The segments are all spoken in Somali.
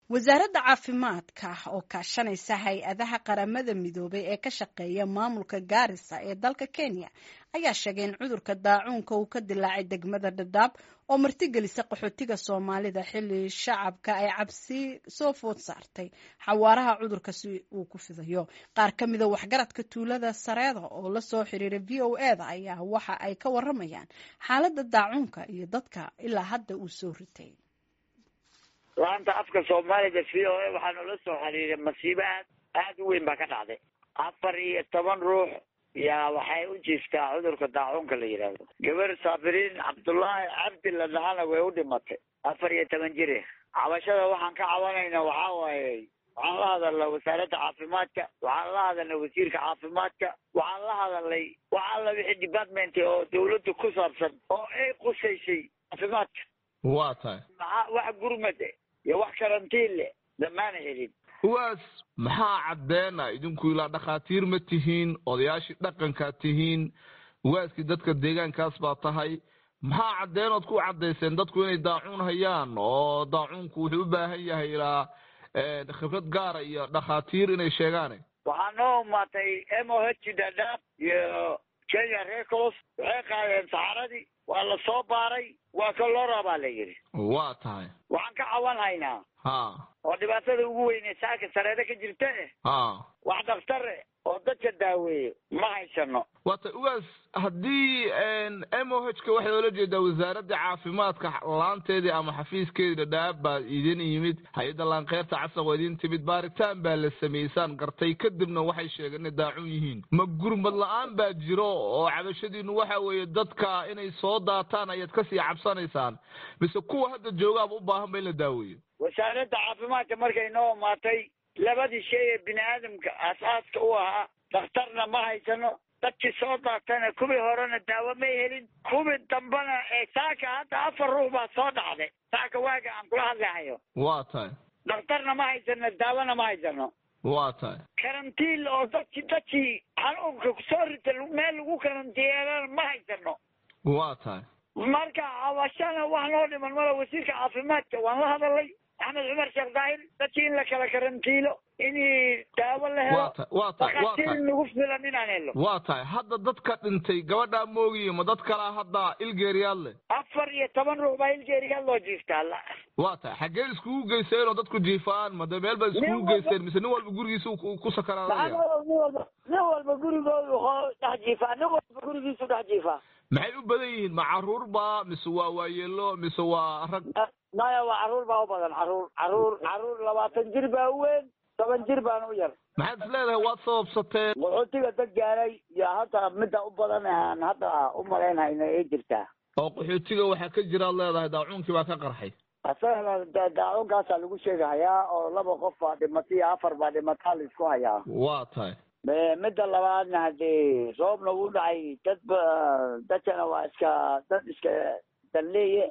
wasaaradda caafimaadka oo kaashanaysa hay-adaha qaramada midoobay ee ka shaqeeya maamulka gaarisa ee dalka kenya ayaa sheegay in cudurka daacuunka uu ka dilaacay degmada dhadhaab oo martigelisa qaxootiga soomaalida xilli shacabka ay cabsi soo food saartay xawaaraha cudurka si uu ku fidayo qaar ka mida waxgaradka tuulada sareeda oo lasoo xiriiray v o e da ayaa waxa ay ka waramayaan xaaladda daacuunka iyo dadka ilaa hadda uu soo ritay laanta afka soomaaliga v o a waxaa noola soo xiriiray masiibo aad aada u weyn baa ka dhacday afar iyo toban ruux yaa waxay u jiiftaa cudurka daacuunka la yidhaahdo gabar saabiriin cabdullaahi cabdi la dhahana way u dhimatay afar iyo toban jire cabashada waxaan ka cabanayna waxaa waaye waxaan la hadalnay wasaaradda caafimaadka waxaan la hadalnay wasiirka caafimaadka waxaan la hadalnay wax alla wixii department oo dawladda ku saabsan oo ay qusaysay caafimaadka waa tahay maxaa wax gurmade iyo wax karantiin leh damaana helin kuwaas maxaa caddeena idinku ilaa dhakhaatiir ma tihiin odayaashii dhaqankaa tihiin waaskii dadka deegaankaas baa tahay maxaa caddeenood ku caddayseen dadku inay daacuun hayaan oo daacuunku wuxuu u baahan yahay ilaa khibrad gaara iyo dhakhaatiir inay sheegaane waxaa noo umaatay m o h dhadhaab iyo kenya records waxay qaadeen saxaradii waa la soo baaray waa kalora baa la yidhi waa tahay waxaan ka cawan haynaa ha oo dhibaatada ugu weyne saaka sareeda ka jirta eh ha wax dhaktare oo dadka daaweeyo ma haysano waata ugaas haddii m o h ka waxay oola jeedaa wasaaradda caafimaadka laanteedii ama xafiiskeedii dhadhaab baa idin yimid hay-adda laankeerta casaq oo idin timid baaritaan baa la samaysaan gartay kadibna waxay sheegeen inay daacun yihiin ma gurmad la-aan baa jiro oo cabashadiinu waxa weeye dadka inay soo daataan ayaad kasii cabsanaysaan mise kuwa hadda joogaaba u baahan ba in la daaweeyo wasaaradda caafimaadka markay noo imaatay labadii shay ee bini aadamka aasaaska u ahaa dhakhtarna ma haysano dadkii soo daatana kuwii horena daawo may helin kuwii dambena ee saaka hadda afar ruux baa soo dhacday saaka waaga aan kula hadlahayo waa tahay dhakhtarna ma haysano daawona ma haysano waa tahay karantiin oo dadki dadkii xanuunka kusoo rita meel lagu karantiyeelana ma haysano waa tahay marka cabashana wax noo dhiman mala wasiirka caafimaadka waan la hadalay axmed cumar sheekh daahir dadkii in la kala karantiilo in daawo la helo waa tahay waa tahay waa dhakhaatiir tahay nagu filan inaan helo waa tahay hadda dadka dhintay gabadhaa moogiye ma dad kalaa hadda ilgeeriyaad leh afar iyo toban ruux baa ilgeeriga loo jiiftaa la waa tahay xaggee iskugu geyseen oo dadku jiifaan ma de meel baa iskugu Nin walba- geyseen mise nin walba gurigiisa uu ku sakaraanaya maxaa nin walba nin walba gurigoodu hoo dhex jiifaa nin walba gurigiisu dhex jiifaa maxay u badan yihiin ma caruur baa mise waa waayeelo mise waa rag maya waa caruur baa u badan caruur caruur caruur labaatan jir baa u weyn toban jir baana u yar maxaad is leedahay waad sababsateen qaxootiga dad gaaray iyo hadda midda u badan aan hadda u malaynhayno ay jirtaa oo qaxootiga waxaa ka jiraad leedahay daacuunkii baa ka qarxay asagana da- daacunkaasa lagu sheegahayaa oo laba qof baa dhimatay iyo afar baa dhimataa la isku hayaa waa tahay Me- midda labaadna haddee roobna wuu dhacay dad ba dadkana waa iska dad iska danleeye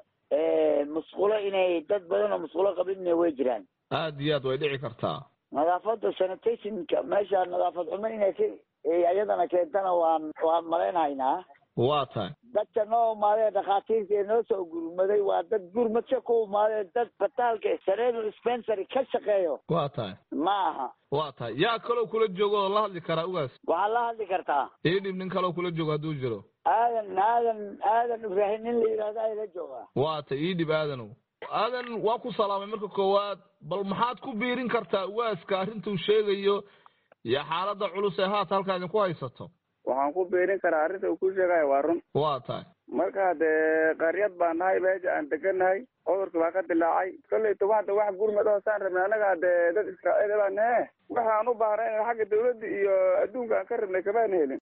musqulo inay dad badan oo musqulo qabinna way jiraan aad iyo aad way dhici kartaa nadaafadda sanitationka meesha nadaafad xumo inay ka iyadana keentana waan waan malaynhaynaa waa tahay dadka noo imaadee dhakhaatiirta ee noo soo gurmaday waa dad gurmadka ku imaadee dad bataalka sareedo dispensary ka shaqeeyo waa tahay ma aha waa tahay yaa kaloo kula joogo oo la hadli karaa ugaas waxaad la hadli kartaa ii dhib nin kaloo kula joogo hadduu jiro aadan aadan aadan ibraahim nin la yidhahdo ayla joogaa waa tay ii dhib aadanow aadan waa ku salaamay marka koowaad bal maxaad ku biirin kartaa ugaaska arrintuu sheegayo iyo xaaladda culus ee haata halkaa idinku haysato waxaan ku biirin karaa arrinta uu ku sheegayo waa run waa tahay marka dee qaryad baan nahay meesha aan degannahay cudurka baa ka dilaacay kolleyta waxda wax gurmad oo saan rabnay annaga dee dad israa'iil baan nahe waxaan u baahnay in xagga dawladda iyo adduunka aan ka rabnay kamaan helin